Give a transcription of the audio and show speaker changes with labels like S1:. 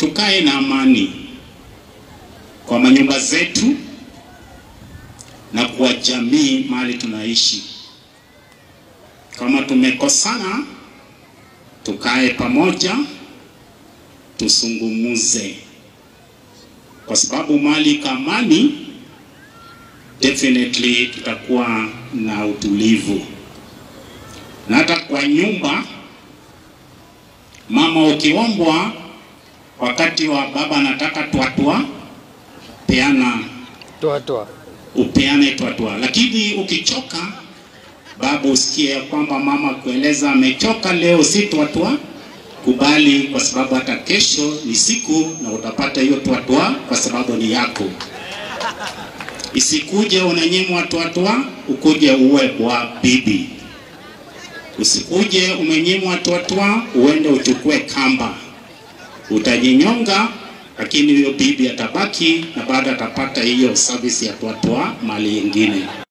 S1: tukae na amani kwa manyumba zetu na kwa jamii mahali tunaishi. Kama tumekosana, tukae pamoja, tusungumuze, kwa sababu mahali kamani, definitely tutakuwa na utulivu, na hata kwa nyumba, mama ukiombwa wakati wa baba anataka twatwa, peana
S2: Toa toa.
S1: upeane twatwa, lakini ukichoka baba usikie ya kwamba mama kueleza amechoka leo, si twatwa, kubali, kwa sababu hata kesho ni siku na utapata hiyo twatwa, kwa sababu ni yako. Isikuje unanyimwa twatwa, ukuje uwe bwa bibi. Usikuje umenyimwa twatwa, uende uchukue kamba, utajinyonga lakini huyo bibi atabaki na baada atapata hiyo service ya twatwa mali ingine.